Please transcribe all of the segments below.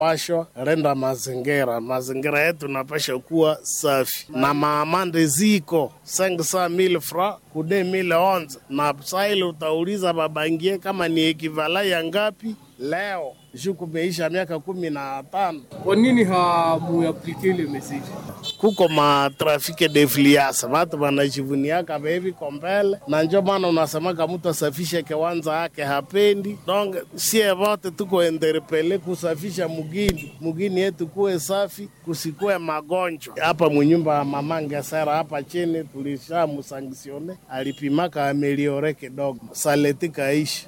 pashwa renda mazingira, mazingira yetu napasha kuwa safi na maamande ziko sengi saa mil fra kude mil onze na saili utauliza babangie kama ni ekivala ya ngapi leo juu kumeisha miaka kumi na tano. Kwa nini hamuaplike ile message? kuko matrafike defliasa watu wanajivuniaka bevi kombele, na njo maana unasemaka mtu asafishe kiwanza yake hapendi. Donc sie wote tuko interpele kusafisha mugini mugini yetu kuwe safi, kusikuwe magonjwa hapa. Munyumba ya mama Ngesera hapa chini tulisha musanksione, alipimaka ameliore kidogo, saleti kaishi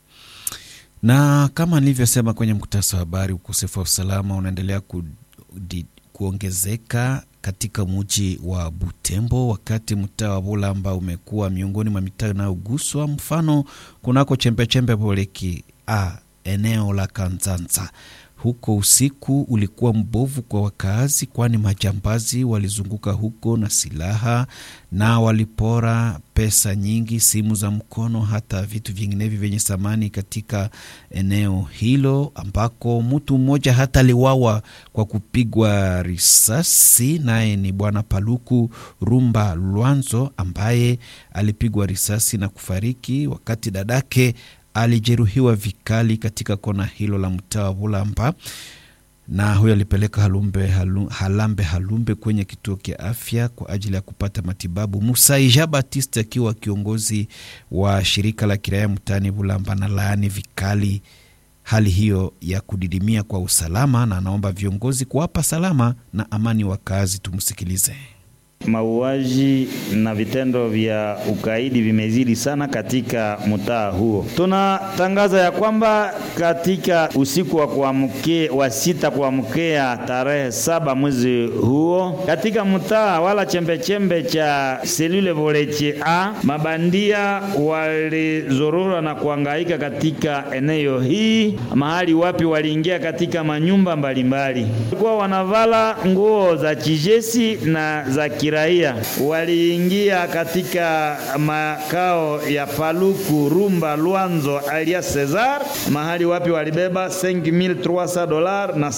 na kama nilivyosema kwenye mkutasa wa habari, ukosefu wa usalama unaendelea ku, di, kuongezeka katika muji wa Butembo, wakati mtaa wa Bulamba umekuwa miongoni mwa mitaa inayoguswa. Mfano, kunako chembechembe Boleki a eneo la Kanzanza huko usiku ulikuwa mbovu kwa wakaazi, kwani majambazi walizunguka huko na silaha na walipora pesa nyingi, simu za mkono, hata vitu vinginevyo vyenye thamani katika eneo hilo, ambako mtu mmoja hata aliwawa kwa kupigwa risasi. Naye ni bwana Paluku Rumba Lwanzo ambaye alipigwa risasi na kufariki, wakati dadake alijeruhiwa vikali katika kona hilo la mtaa wa Bulamba, na huyo alipeleka halumbe, halu, Halambe Halumbe kwenye kituo cha afya kwa ajili ya kupata matibabu. Musaija Batiste akiwa kiongozi wa shirika la kiraia mtaani Bulamba na laani vikali hali hiyo ya kudidimia kwa usalama, na anaomba viongozi kuwapa salama na amani wakazi. Tumsikilize. Mauaji na vitendo vya ukaidi vimezidi sana katika mtaa huo. Tunatangaza ya kwamba katika usiku wa kuamkia wa sita kuamkia tarehe saba mwezi huo, katika mtaa wala chembechembe cha selule Voleche a mabandia walizorora na kuangaika katika eneo hii, mahali wapi waliingia katika manyumba mbalimbali, walikuwa wanavala nguo za kijeshi na za raia waliingia katika makao ya Paluku Rumba Lwanzo alias Cesar, mahali wapi walibeba 5300 dolar na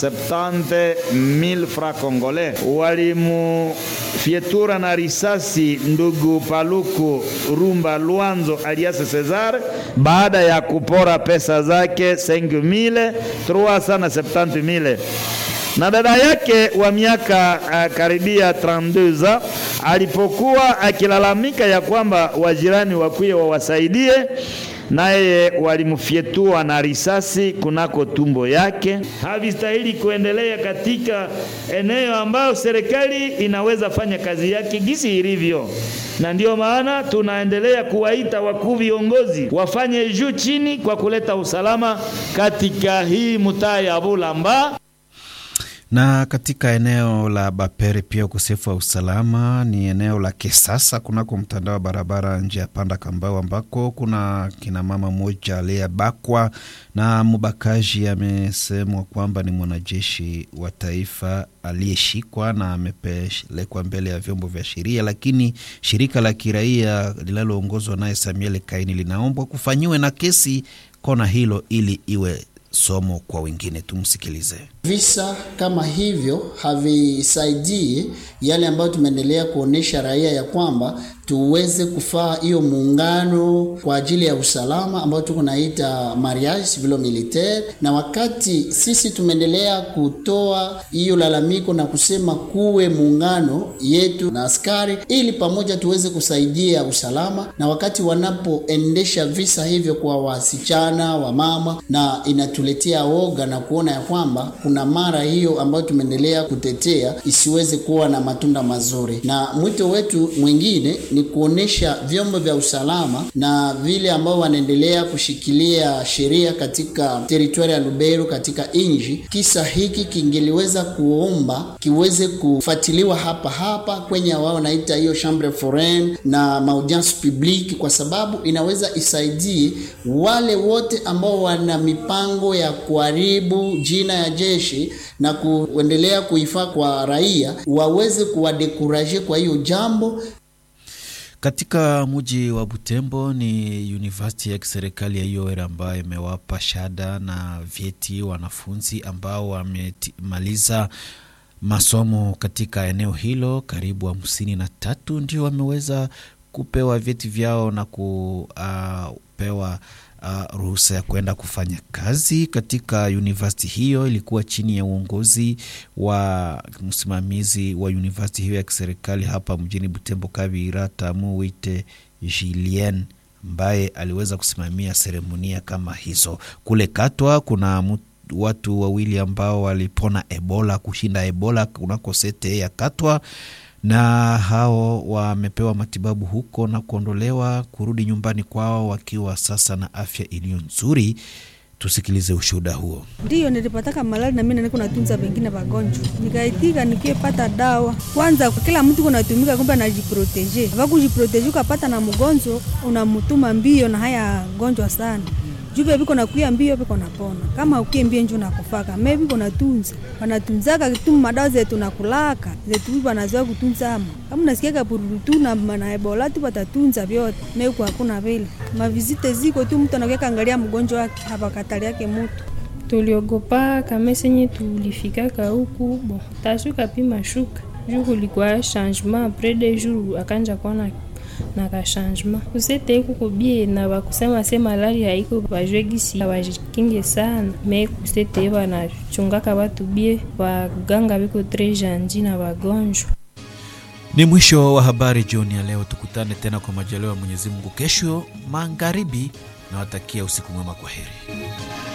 70000 francs congolais. Walimufyetura na risasi ndugu Paluku Rumba Lwanzo alias Cesar baada ya kupora pesa zake 5370 na dada yake wa miaka uh, karibia 32 alipokuwa akilalamika ya kwamba wajirani wakuye wawasaidie, naye walimfyetua na risasi kunako tumbo yake. Havistahili kuendelea katika eneo ambayo serikali inaweza fanya kazi yake gisi ilivyo, na ndiyo maana tunaendelea kuwaita wakuu viongozi wafanye juu chini kwa kuleta usalama katika hii mtaa ya Bulamba na katika eneo la Bapere pia ukosefu wa usalama ni eneo la Kesasa kunako mtandao wa barabara njia ya panda Kambao, ambako kuna kinamama mmoja aliyebakwa na mbakaji amesemwa kwamba ni mwanajeshi wa taifa aliyeshikwa na amepelekwa mbele ya vyombo vya sheria, lakini shirika la kiraia linaloongozwa naye Samuel Kaini linaombwa kufanyiwe na kesi kona hilo ili iwe somo kwa wengine. Tumsikilize. Visa kama hivyo havisaidii yale ambayo tumeendelea kuonesha raia ya kwamba tuweze kufaa hiyo muungano kwa ajili ya usalama ambayo tuko naita mariage civilo militaire, na wakati sisi tumeendelea kutoa hiyo lalamiko na kusema kuwe muungano yetu na askari ili pamoja tuweze kusaidia usalama, na wakati wanapoendesha visa hivyo kwa wasichana wa mama, na inatuletea oga na kuona ya kwamba kuna mara hiyo ambayo tumeendelea kutetea isiweze kuwa na matunda mazuri, na mwito wetu mwingine ni kuonesha vyombo vya usalama na vile ambao wanaendelea kushikilia sheria katika teritwari ya Lubero katika inji. Kisa hiki kingeliweza kuomba kiweze kufuatiliwa hapa hapa kwenye wao naita hiyo chambre foraine na maudience publique, kwa sababu inaweza isaidie wale wote ambao wana mipango ya kuharibu jina ya jeshi na kuendelea kuifaa kwa raia waweze kuwadekuraje kwa hiyo jambo Katika mji wa Butembo ni university ya kiserikali ya IOR ambayo imewapa shada na vyeti wanafunzi ambao wamemaliza masomo katika eneo hilo. Karibu hamsini na tatu ndio wameweza kupewa vyeti vyao na kupewa uh, ruhusa ya kwenda kufanya kazi katika university hiyo. Ilikuwa chini ya uongozi wa msimamizi wa university hiyo ya kiserikali hapa mjini Butembo, Kabira Tamu Wite Julien ambaye aliweza kusimamia seremonia kama hizo. Kule Katwa kuna mtu watu wawili ambao walipona Ebola, kushinda Ebola kunako sete ya Katwa, na hao wamepewa matibabu huko na kuondolewa kurudi nyumbani kwao wakiwa sasa na afya iliyo nzuri. Tusikilize ushuhuda huo. Ndiyo, nilipataka malali na mimi niko natunza wengine wagonjwa, nikaitika nikiepata dawa kwanza. Kila mtu kunatumika, kumbe anajiproteje, vakujiproteje ukapata na mgonjwa unamutuma mbio na haya gonjwa sana jube viko nakuya mbio viko napona, kama ukie mbio njo nakufaka me viko natunza wanatunzaka tu madawa zetu nakulaka zetu wanazoea kutunza ama kama nasikiaka pururu tu na na ebola tu watatunza vyote meku hakuna vile mavizite ziko tu, mtu anakuya angalia mgonjwa wake hapa katali yake mutu tuliogopa kama senye tulifikaka huku bon tashuka pima shuka juu kulikuwa changement apres de jour akanja kuona na ka changement kusete kuko bie na bakusema se malaria haiko bajwe gisi bajikinge sana me kusete banachungaka batu bie baganga biko tres janji na bagonjwa. Ni mwisho wa habari jioni ya leo. Tukutane tena kwa majaliwa ya Mwenyezi Mungu kesho magharibi. Nawatakia usiku mwema, kwa heri.